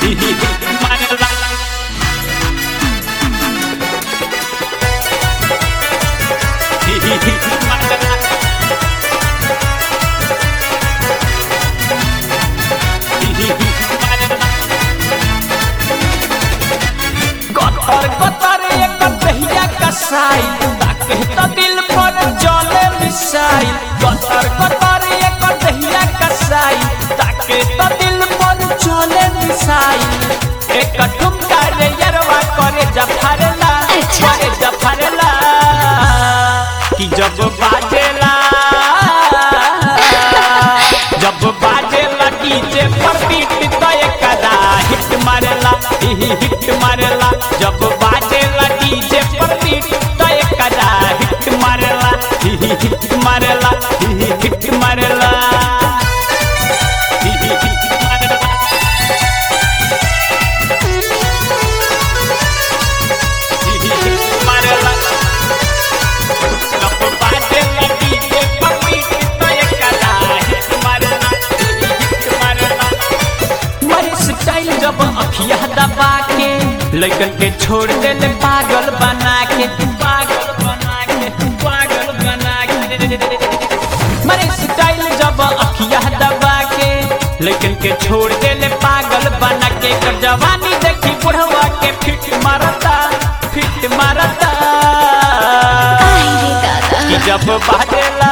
मारेला गतर गतर एक दहिया कसाई ताके त दिल पर चले मिसाई गतर गतर एक दहिया कसाई ताके त दिल पर चले मिसाई एक ठुमका रे यरवा करे जफरला अच्छा। करे जफरला कि जब बाजेला जब बाजेला डीजे पर बीट तो एकदा हिट मारेला ही हिट मारेला जब बाजेला डीजे पर बीट तो एकदा हिट मारेला ही हिट मारेला ही हिट मारेला ही हिट मारेला ही हिट मारेला जब बाजेला डीजे पर बीट तो एकदा हिट मारेला ही हिट मारेला मरी स्टाइल जब अखिया दबा के लड़कन के छोड़ देले पागल बना के पागल बना के पागल बना के मरी स्टाइल जब अखिया दबा के लड़कन के छोड़ देले पागल बना के कर जवानी देखी बुढ़वा के फिट मारता फिट मारता आई रे दादा कि जब बाजेला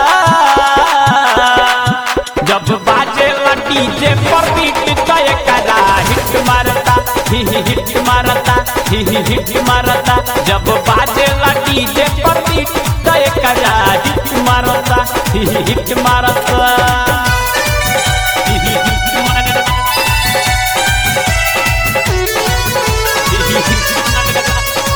जब बाजेला डीजे पर बीट तय करा हिट मारता ही ही हिट मारता ही ही हिट मारता जब बाजेला डीजे पर बीट तय करा हिट मारता ही ही हिट मारता ही ही हिट मारता ही ही हिट मारता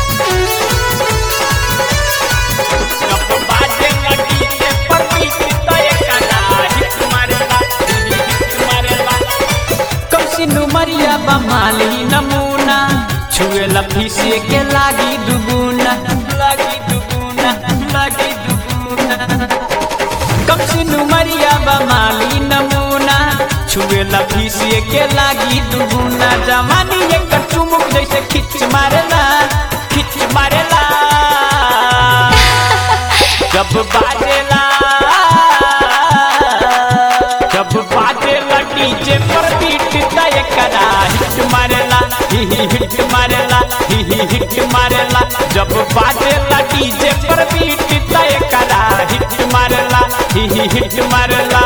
जब बाजेला डीजे पर बीट तय करा हिट मारता ही ही हिट मारता कौसी नुमरिया बमाली नमूना छुए लफीसे के लागी दुगुना लागी दुगुना लागी दुगुना कौसी नुमरिया बमाली नमूना छुए लफीसे के लागी दुगुना जवानी एक चुमुक जैसे खिच मारेला खिच मारेला जब बाजेला जब बाजेला डीजे पर बीट तय करा हिट मारेला ही ही हिट मारेला ही ही हिट मारेला जब बाजेला डीजे पर बीट तय करा हिट मारेला ही ही हिट मारेला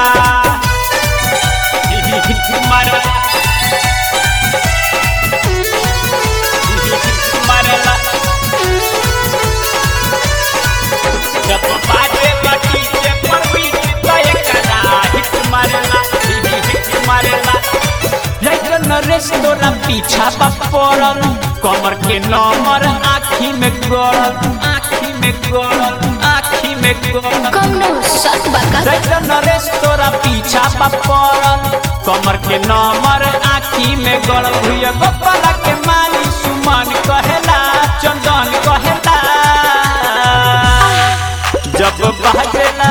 ही ही हिट मारेला ही ही हिट मारेला जब बाजेला डीजे पर बीट तय करा हिट मारेला ही ही हिट मारेला राइटर नरेश तोरा पीछा बा पड़ल कमर के नंबर आँखी में गड़ल आँखी में गड़ल आँखी में गड़ल कौनो शक बा का राइटर नरेश तोरा पीछा बा पड़ल कमर के नंबर आँखी में गड़ल भैया गोपाला के माली सुमन कहेला चंदन कहेला जब बाजेला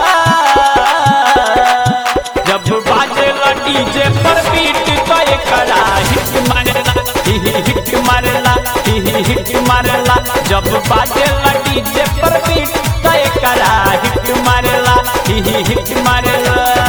जब बाजेला डीजे पर बीट तय करा हिट मारेला ही ही हिट मारेला ही ही हिट मारेला जब बाजेला डीजे पर बीट तय करा हिट मारेला ही ही हिट मारेला